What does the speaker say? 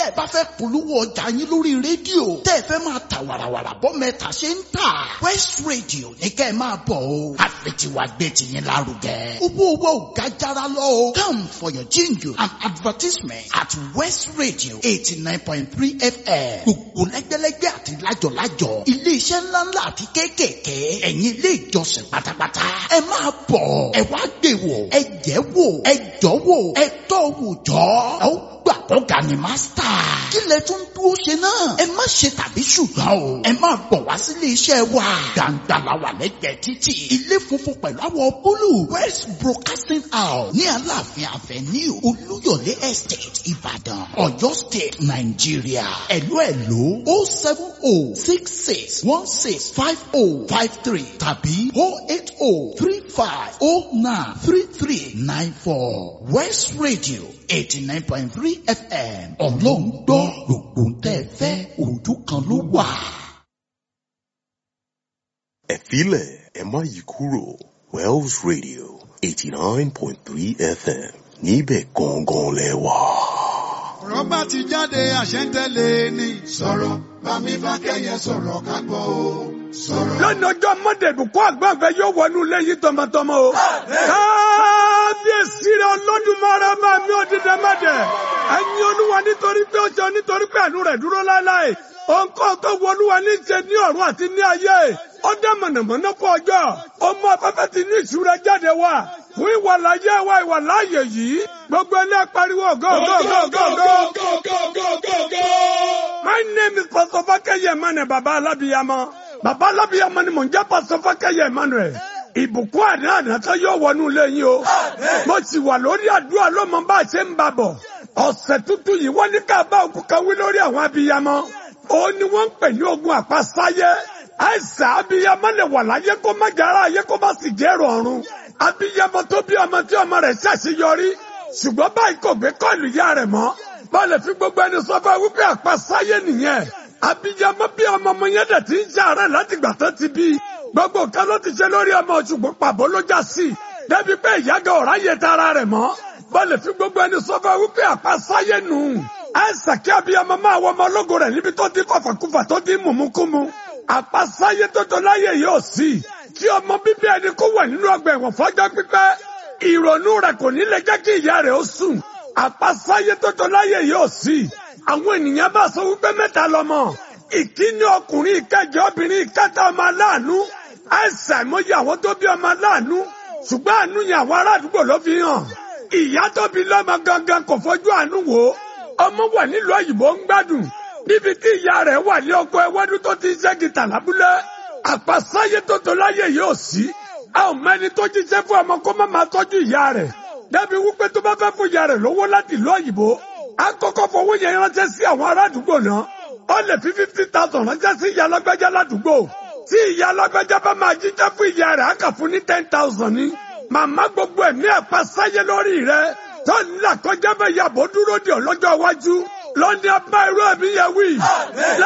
ẹ bá fẹ́ polówó ọjà yín lórí rédíò tẹ́ ẹ fẹ́ máa ta wàràwàrà bọ́ mẹ́ta ṣe ń tà West Radio ní kẹ́ ẹ máa bọ̀ o àfẹtiwa gbé tiyín lárugẹ owó owó ò ga jara lọ o come for your jingle and advertisement at West Radio eighty nine point three FM gbogbo lẹ́gbẹ́lẹ́gbẹ́ àti lájọ̀lájọ̀ iléeṣẹ́ ńláńlá àti kéékèèké ẹ̀yin ilé ìjọsìn pátápátá ẹ máa bọ̀ ẹ wá gbé wò ẹ jẹ́ wò ẹ jọ́ wò ẹ tọ́ wò jọ́ ẹ ó gbà kọ́ga ni mástà. kí lẹ tún dúró ṣe náà. ẹ má ṣe tàbí ṣùgbọ́n o. ẹ máa bọ̀ wá sílé iṣẹ́ wa. gbàǹgbà la wà lẹ́gbẹ̀ẹ́ títì. ilé funfun pẹ̀lú àwọ̀ búlù. west broadcasting house ní aláàfin avenue olúyọ̀lé estate ìbàdàn ọ̀yọ́ state nàìjíríà. ẹ̀lú ẹ̀lú o seven o six six one six five o five three tàbí o eight o three five o nine three three nine four west radio eighty nine point three fm ọlọ́run gbọ́ gbogbo ń tẹ́ fẹ́ ojú kan ló wà. ẹ filẹ̀ ẹ má yí kúrò Wells Radio eighty nine point three FM níbẹ̀ gangan lẹ wà. ọ̀rọ̀ bá ti jáde àṣẹ ń tẹ̀lé ni. sọ̀rọ̀ bámi bá kẹ́yẹ sọ̀rọ̀ ká gbọ́ o sọ̀rọ̀. lónìí ọjọ́ monday bùkún àgbàfẹ́ yóò wọnú lẹ́yìn tọmọtọmọ o. kábíyèsí rẹ olódùmarè bá mi ò dídẹ mẹ́dẹ̀. ẹ̀yin olúwa nítorí pé ó ṣe nítorí pé àánú rẹ̀ dúró láéláé. òǹkọ́ tó wọ olúwa ní ṣe ní ọ̀run àti ní ayé. ó dá mọ̀nàmọ́ná kọ ọjọ́. ó mú afẹ́fẹ́ ti ní ìṣúra jáde wá. fún ìwà láyé wa ìwà láàyè yìí. gbogbo ilé pariwo go go go go go. my name is pastor fakeye mane baba alabiyamọ bàbá alábíyàmọ ni mò ń jẹ́ pásọ fákẹ́yẹ emmanuel ìbùkún àná àná tó yóò wọnú ilé yín o mo sì wà lórí àdúrà lọ́mọ bá a ṣe ń bà bọ̀ ọ̀sẹ̀ tuntun yìí wọ́n ní ká bá òkú kan wí lórí àwọn abiyamọ òun ni wọ́n ń pè ní ogun àpasáyé àìsàn abiyamọ lè wà láyé kó má jára ayé kó má sì jẹ́rọ ọ̀run abiyamọ tó bí ọmọ tí ọmọ rẹ̀ ṣàṣeyọrí ṣùgbọ́n báyìí kò gbé kọ́ọ̀lù ìyá rẹ̀ mọ́ bá lè fi gbogbo ẹni sọ fún wípé àpasáyé nìyẹn abiyamọ bí ọmọ ọmọ yẹn dẹ̀ ti ń ṣàárẹ̀ láti gbà tó ti bí gbogbo nǹkan ló ti ṣe lórí ọmọ ṣùgbọ́n pàbó ló já sí i débi pé ìyága ọ̀rá yẹ tara rẹ̀ mọ́ bá lè fi gbogbo ẹni sọ fún wípé àpasáyé nù àìsàn kí abiyamọ máa wọ ọmọ ológo rẹ̀ níbi tó ti fàfàkùfà tó ti mùmúkúmu àpasáyé tó tó láyé yóò sí kí ọmọ bíbí ẹni kó wà nínú ọgbà ẹ̀wọ̀n fọ́jọ́ pípẹ́ ìrònú rẹ̀ kò ní lè jẹ́ kí ìyá rẹ̀ ó sùn àpasáyé tó tó láyé yóò sí àwọn ènìyàn bá sọ wípé mẹ́ta lọ́mọ ìkíní ọkùnrin ìkẹjọ obìnrin ìkẹta ọmọ aláàánú àìsàn ìmọ̀yé àwọn tó bí ọmọ aláàánú ṣùgbọ́n àánú yẹn àwọn ará àdúgbò ló fi hàn ìyá tó bí lọ́mọ gangan kò fojú àánú wò ó ọmọ wà nílùú òyìnbó ń gbádùn níbi tí ìyá rẹ̀ wà ní ọkọ ẹwẹ́dú tó ti ṣe gìtà lábúlé àpasáyé tó tó láyé yóò sí a ò mẹ́ni tó jíṣẹ́ fún ọmọ kó má máa tọ́jú ìyá rẹ̀ débi wípé tó bá fẹ́ fún ìyá rẹ̀ lówó láti ìlú òyìnbó a kọ́kọ́ fowó yẹn ránṣẹ́ sí àwọn ará àdúgbò náà ó lè fi fifty thousand ránṣẹ́ sí ìyá alágbájá ládùúgbò tí ìyá alágbájá bá máa jíjẹ́ fún ìyá rẹ̀ á kà fún ní ten thousand ní màmá gbogbo ẹ̀mí àpasáyé lórí rẹ̀ tó ń là kọjá bẹ́ẹ̀ yàbọ̀ dúró di ọlọ́jọ́ iwájú lọ́ní abá irú ẹ̀mí yẹn wí.